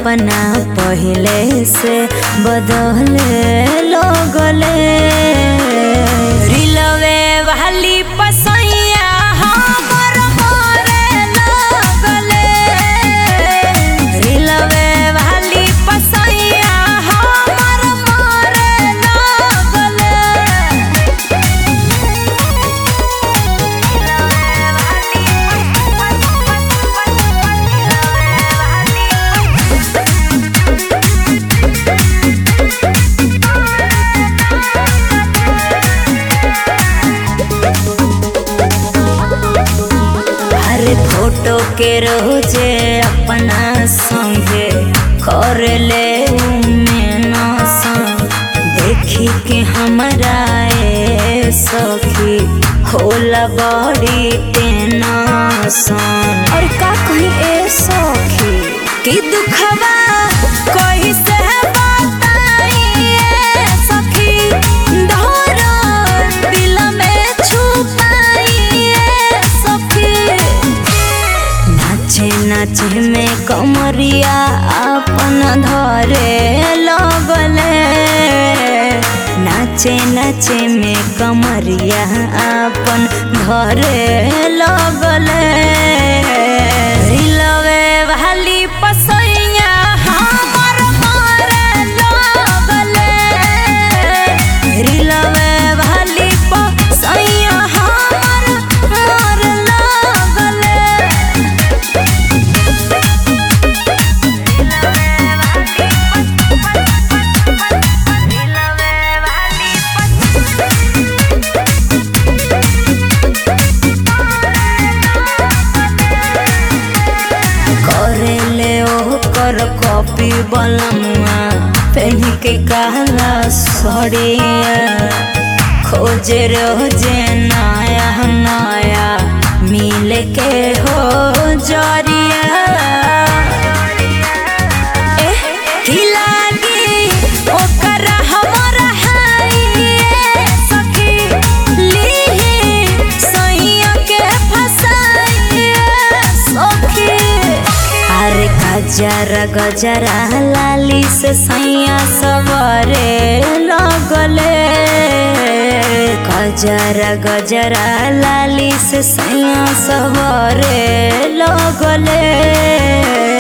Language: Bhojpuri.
अपना पहले से बदले लगले रिलवे वाली पसैया हमर मोरे लगले रिलवे वाली पसैया हमर मोरे लगले अरे फोटो के रोजे अपना संगे कर ले देखी के हमरा ए सखी होला बड़ी टेंशन और का कही ए सखी कि दुखवा कही से बताई ए सखी धरल दिल में छुपाई ए सखी नाचे नाचे में कमरिया अपन धरे लगले नाचे नाचे में कमरिया अपन धरे लगले रिलवे वाली पसैया हमर मारे लगले रिलवे वाली पसैया हमर मारे लगले करेले ओकर कॉपी बलमुआ पहन के कहला सड़िया खोजे रोजे नया नया मिल के हो जरिया एह, की लागी ओकर हमर हाई ए सखी लीही सैया के फसाई ए सखी अरे गजरा गजरा लाली से सैया सवरे लगले गजरा गजरा लाली से सैया सवरे लगले